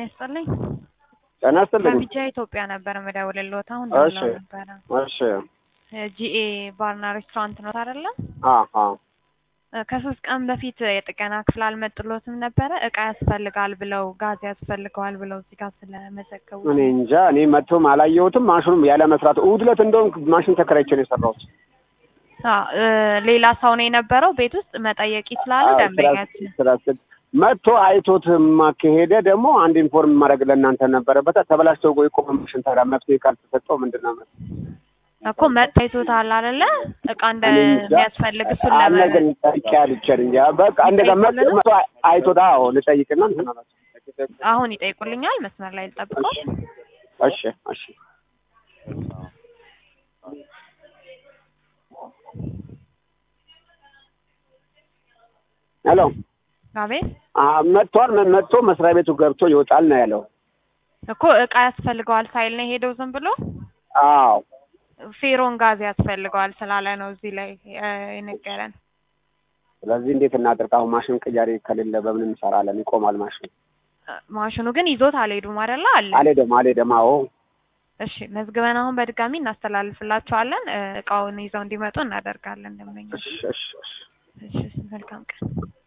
ይስጥልኝ። ጤና ይስጥልኝ። ከቢጃ ኢትዮጵያ ነበር የምደውልልዎት። አሁን እሺ ደውለው ነበረ። እሺ ጂኤ ባርና ሬስቶራንት ነው አይደለ? አሀ ከሶስት ቀን በፊት የጥገና ክፍል አልመጡሎትም ነበረ። እቃ ያስፈልጋል ብለው ጋዝ ያስፈልገዋል ብለው እዚህ ጋር ስለመዘገቡ እኔ እንጃ እኔ መጥቶም አላየሁትም። ማሽኑም ያለ መስራት እሑድ ዕለት እንደውም ማሽን ተከራይቼ ነው የሰራሁት። አ እ ሌላ ሰው ነው የነበረው ቤት ውስጥ መጠየቅ ይችላሉ አዎ፣ ደንበኛችን። ስራ- ስራ- መጥቶ አይቶትማ ከሄደ ደግሞ አንድ ኢንፎርም ማድረግ ለእናንተ ነበረበት። ተበላሽቶ የቆመ ማሽን ታዲያ መፍትሄ ካልተሰጠው ምንድን ነው መ- እኮ መጥቶ አይቶታል አይደለ? እቃ እኔ እንጃ። እንደሚያስፈልግ እሱን አለ ለመ ግን ጠይቄ አልቻል እንጂ በቃ እንደዛ መጥቶ ይጠይቁልናል? መጥቶ አይቶት አዎ ልጠይቅና እንትን አላቸው። አሁን ይጠይቁልኛል። መስመር ላይ ልጠብቀው። እሺ እሺ ሄሎ አቤት አ- መጥቷል። መ- መጥቶ መስሪያ ቤቱ ገብቶ ይወጣል ነው ያለው። እኮ እቃ ያስፈልገዋል ሳይል ነው የሄደው ዝም ብሎ አዎ ፌሮን ጋዝ ያስፈልገዋል ስላለ ነው እዚህ ላይ እ የነገረን። ስለዚህ እንዴት እናድርግ? አሁን ማሽን ቅያሬ ከሌለ በምን እንሰራለን? ይቆማል ማሽን። እ ማሽኑ ግን ይዞት አልሄዱም አይደለ? አለ። አልሄደም አልሄደም። አዎ እሺ መዝግበን አሁን በድጋሚ እናስተላልፍላቸዋለን። እ እቃውን ይዘው እንዲመጡ እናደርጋለን። ደንበኞች እሺ እሺ እሺ እሺ መልካም ቀን።